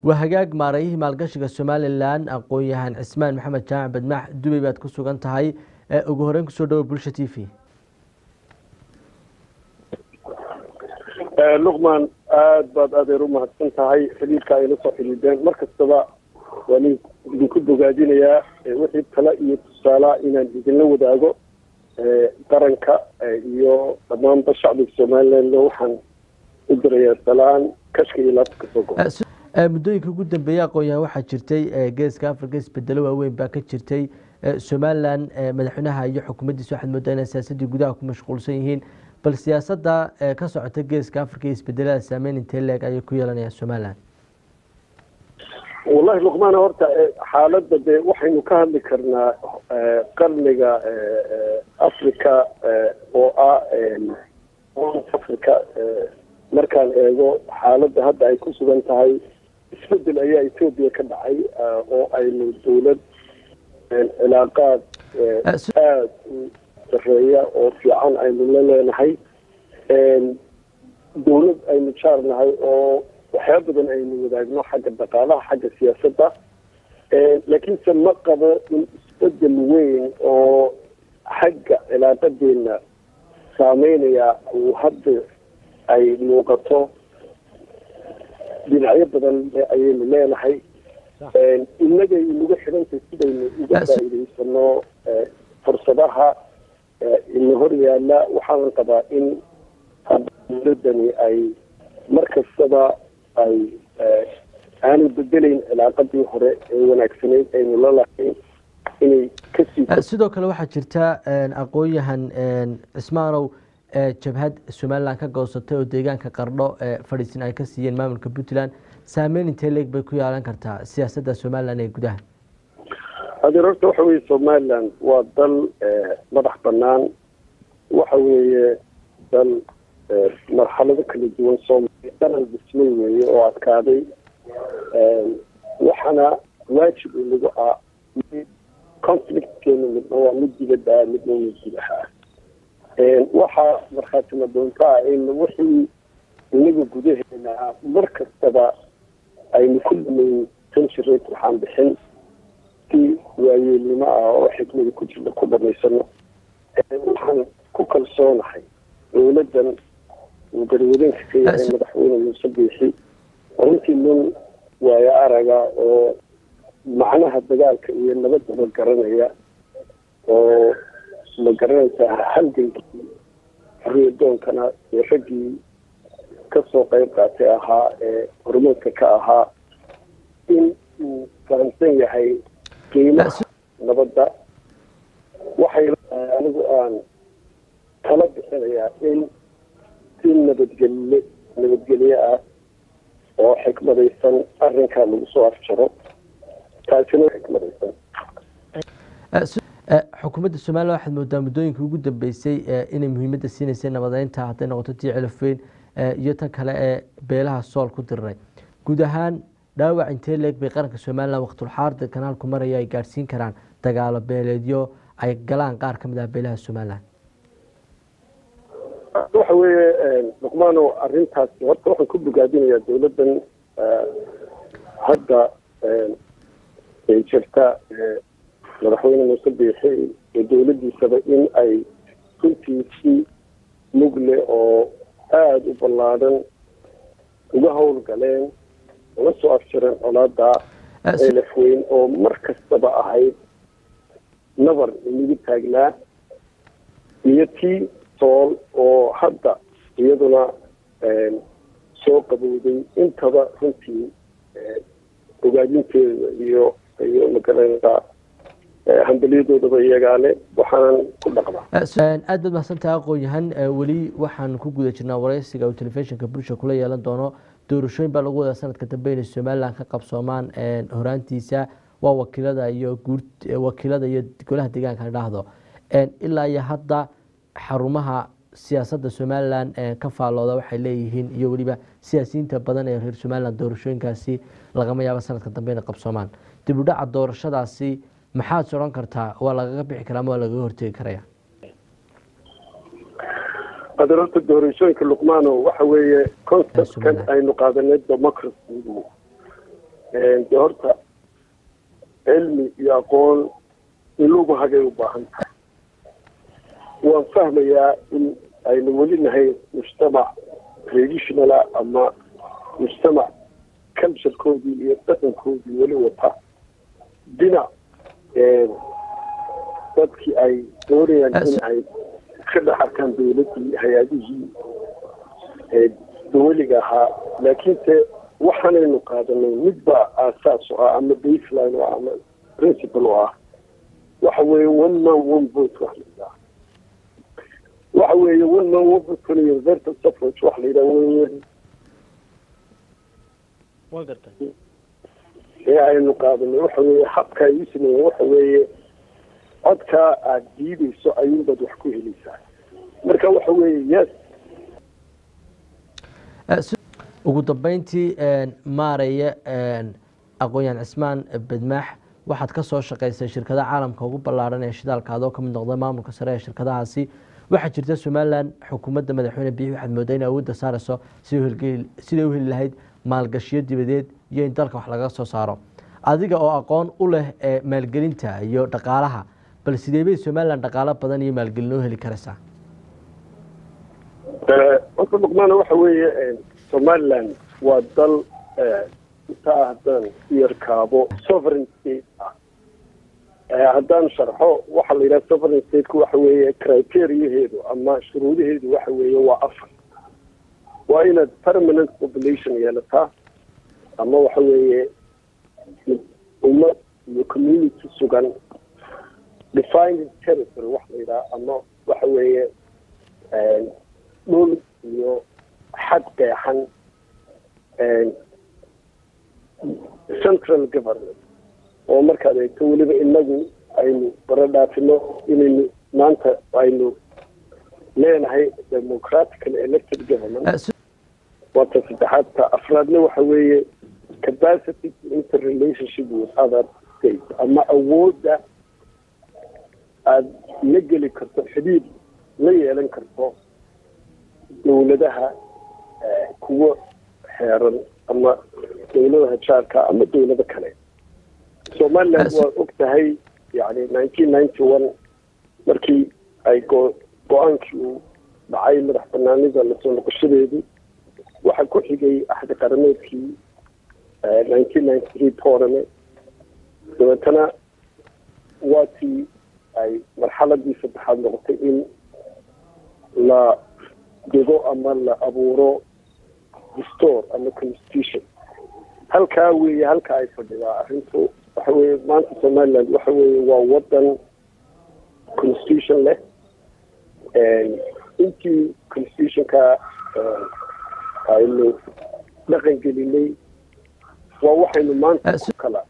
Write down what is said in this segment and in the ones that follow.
waa hagaag maarayihii maalgashiga somalilan aqoon-yahan cismaan maxamed jaamac badmaax dubay baad ku sugan tahay ugu horeyn kusoo dhawo bulsha t v luqman aada baad adeer u mahadsan tahay xidhiidka ayla soo xidhiideen mar kastaba waan idinku bogaadinayaa wixii tala iyo tusaala inaan idinla wadaago qaranka iyo dhammaanba shacbiga somaliland waxaan u dirayaa salaan kashka iyo laabta kasoo go muddooyinka ugu dambeeyey aqoon-yahan waxaa jirtay geeska afrika isbedelo waaweyn baa ka jirtay somalilan madaxweynaha iyo xukuumaddiisa waxaad moodaa inay siyaasaddii gudaha ku mashquulsan yihiin bal siyaasadda ka socota geeska afrika iyo isbedelada saameyn intee leeg ayay ku yeelanayaan somalilan wallahi luqmaana horta xaaladda dee waxaynu ka hadli karnaa qarniga africa oo ah africa markaan eego xaaladda hadda ay ku sugan tahay isbedel ayaa etoobiya ka dhacay oo aynu dawlad cilaaqaad aada u sareeya oo fiican aynu la leenahay dawlad aynu jaarnahay oo waxyaaba badan aynu wadaagno xagga dhaqaalaha xagga siyaasadda laakiinse ma qabo in isbedel weyn oo xagga cilaaqadeena saameynaya uu hadda ay muuqato dhinacyo badan ayaynu leenahay innagay inagu xidhantay sidaynu uga faa'iidaysano fursadaha ina hor yaala waxaanan qabaa in dawladani ay mar kastaba ay aanay bedelayn cilaaqadii hore ee wanaagsanayd aynu la lahayn inay kasii sidoo kale waxaa jirta aqoon-yahan cismaanow jabhad somalilan ka goosatay oo deegaanka qardho fadhiisin ay ka siiyeen maamulka puntland saameyn intee leeg bay ku yeelan kartaa siyaasadda somalilan ee gudaha adeer horta waxa weeye somaliland waa dal madax banaan waxa weeye dal marxalado kala duwan soomaaliya dalal dhismay weeye oo adkaaday waxaana waajib inagu ah conflictkeena midna waa mid dibadda ah midna mid gudaha ah waxaa markhaatima doonta ah in wixii inaga gudaheena ah mar kastaba aynu ku dhamaysan jiray waxaan bixin si waayeelnimo ah oo xikmada ku jirta ku dhamaysano waxaan ku kalsoonahay dawladdan uu garwadeenka ka yahay madaxweyne muuse biixi runtii nin waayo araga oo macnaha dagaalka iyo nabadaba garanaya oo ma garanaysaa halgankii xoriyadoonkana ee raggii kasoo qeyb qaatay ahaa ee hormoodka ka ahaa in uu fahamsan yahay qiimaha nabadda waxay anigu aan tala bixinayaa in si nabadgelye nabadgelye ah oo xikmadaysan arrinkaa lagu soo afjaro taasina xikmadaysan xukuumadda somalilan waxaad moodaa muddooyinkii ugu dambeysay inay muhiimadda siinaysay nabadeynta hadday noqoto tii cilafweyn iyo tan kale ee beelaha sool ku diriray guud ahaan dhaawac intee leeg bay qaranka somalilan waqtulxaarda kanaalku maraya ay gaadhsiin karaan dagaalo beeleedyo ay galaan qaar ka mid ah beelaha somalilan waxa weeye luqmaano arrintaasi horta waxaan ku bogaadinayaa dawladdan hadda ay jirta madaxweyne muuse biixi iyo dawladdiisaba in ay runtii si mugle oo aada u ballaadhan uga howlgaleen una soo afjireen colaada elafweyn oo mar kastaba ahayd nabar inagu taagnaa iyo tii sool oo hadda iyaduna soo qabowday intaba runtii ogaadinteeda iyo iyo magaranaysaa hambalyadoodaba iyagaale waxaanan ku dhaqmaa aad baad mahadsantaha aqoon-yahan weli waxaan ku guda jirnaa wareysiga uu telefishinka bulsha kula yeelan doono doorashooyin baa lagu wadaa sanadka dambe inay somalilan ka qabsoomaan horaantiisa waa wakiilada iyo guur wakiilada iyo golaha deegaanka la dhahdo ilaa iyo hadda xarumaha siyaasadda somalilan ka faallooda waxay leeyihiin iyo weliba siyaasiyiinta badan ee reer somalilan doorashooyinkaasi lagama yaabo sanadka dambe inay qabsoomaan dib u dhaca doorashadaasi maxaad sodhan kartaa waa lagaga bixi karaa ama waa lagaga hortegi karaya adeerta doorashooyinka luqmaano waxa weeye conceptkan aynu qaadanay democracy de horta cilmi iyo aqoon in lagu hagay u baahan tahay waan fahmayaa in aynu weli nahay mujtamac traditionala ama mujtamac culturekoodii iyo dhaqankoodii weli wata dhinac dadkii ay doonayaan in ay ka dhex arkaan dowladdii hay-adihii dawaliga ahaa laakiinse waxaanaynu qaadanay midbaa aasaas oo ah ama baseline oo ah ama principle oo ah waxa weeye one man one vote wax la yidhaha waxa weeye one man one vote kuna universal suffrage wax la yidhaha weye waa gartay ee aynu qaadanay waxa weeye habka ay u sameeyeen waxa weeye codkaa aada diidayso ayuunbaad wax ku helaysaa marka waxa weeye yes ugu dambeyntii maaraya aqoon-yahan cismaan bedmaax waxaad ka soo shaqaysay shirkada caalamka ugu ballaaran ee shidaalka adoo kamid noqday maamulka sare ee shirkadahaasi waxaa jirta somalilan xukuumadda madaxweyne biixi waxaad moodaa in awoodda saarayso siday u heli lahayd maalgashiyo dibadeed iyo in dalka wax laga soo saaro adiga oo aqoon u leh maalgelinta iyo dhaqaalaha bal sidee bay somalilan dhaqaalo badan iyo maalgelin oo heli karaysaa horta luqmaana waxa weeye somaliland waa dal intaa haddaan yarkaabo sovereign state ah haddaan sharxo waxaa la yidhaha sovereign stateka waxa weeye criteriaheedu ama shuruudaheedu waxa weeye waa afar waa inaad permanent population yeelataa ama waxa weeye ummad iyo community sugan defined territory wax la yidhaha ama waxa weeye dhul iyo xad qeexan central government oo markaad eegto weliba inagu aynu bara dhaafino inaynu maanta aynu leenahay democratical elected government waa ta saddexaad ta afraadna waxa weeye capacity to interrelationship with other states ama awoodda aada la geli karto xidhiid la yeelan karto dowladaha kuwa xeeran ama dowladaha jaarka ama dowlado kale somaliland waa og tahay yani nineteen ninety one markii ay go go-aankii uu dhacay madax banaanida lasoo noqoshadeedu waxaa ku xigay axdi qarameedkii nineteen ninety three tournament dabeetana waa tii ay marxaladii saddexaad noqotay in la dego ama la abuuro distore ama constitution halkaa weeye halka ay fadhidaa arrintu waxa weeye maanta somaliland waxa weeye waa wadan constitution leh intii constitutionka aynu dhaqan gelinay waa waxaynu maanta ku kala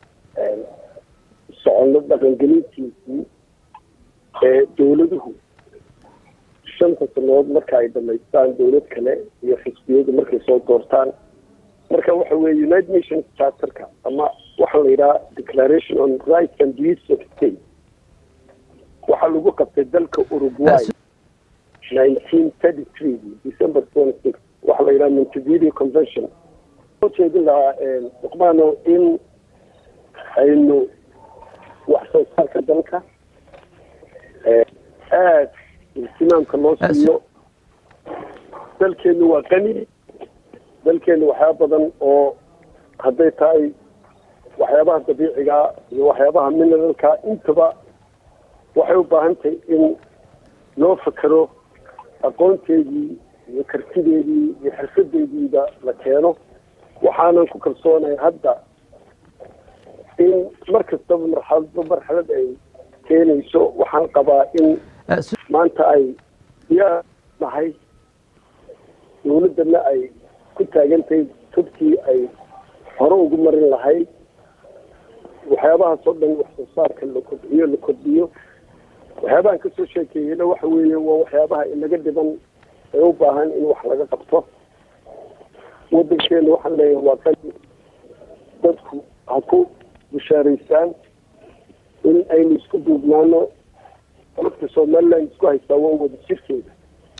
soconno dhaqangelintiisii ee dowladuhu shanta sanood marka ay dhamaystaan dowlad kale iyo xisbiyadu markay soo doortaan marka waxa weeye united nations charterka ama waxaa la yidhaha declaration on rights and duties of state waxaa lagu qabtay dalka uruguay nineteen thirty three december twenty six waxaa la yidhaha montevideo convention soo jeedin lahaa luqmaano in aynu wax soo saarka dalka aada ihtimaamka loo siiyo dalkeenu waa qani dalkeenu waxyaaba badan oo hadday tahay waxyaabaha dabiiciga iyo waxyaabaha mineralka intaba waxay u baahan tahay in loo fakero aqoonteedii iyo kartideedii iyo xirfadeediiba la keeno waxaanan ku kalsoonay hadda in mar kastaba marxaladba marxalad ay keenayso waxaan qabaa in maanta ay yaa nahay dowladdana ay ku taagantahay tubkii ay hore ugu marin lahayd waxyaabahaas oo dhan wax soo saarka la kobciyo la kordhiyo waxyaabahan kasoo sheekeeyeyna waxa weeye waa waxyaabaha inaga dhiban ee u baahan in wax laga qabto wadankeena waxaan leeyahay waa qani dadku ha ku bushaaraystaan in aynu isku duubnaano dadka somaliland isku haystaa waa wada jirkeeda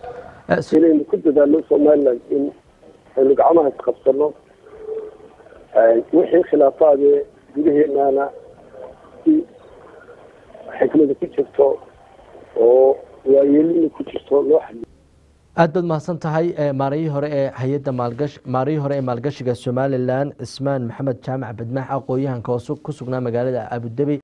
inaynu ku dadaalno somaliland in aynu gacmaha isqabsano wixii khilaafaadee gudaheenaana si xikmada ku jirto oo waayeelina ku jirto loo xaliyo aad baad mahadsan tahay maarayihii hore ee hay-adda maalgash maarayihii hore ee maalgashiga somalilan cismaan maxamed jaamac badmaax aqooyahanka oo ku sugnaa magaalada abudabi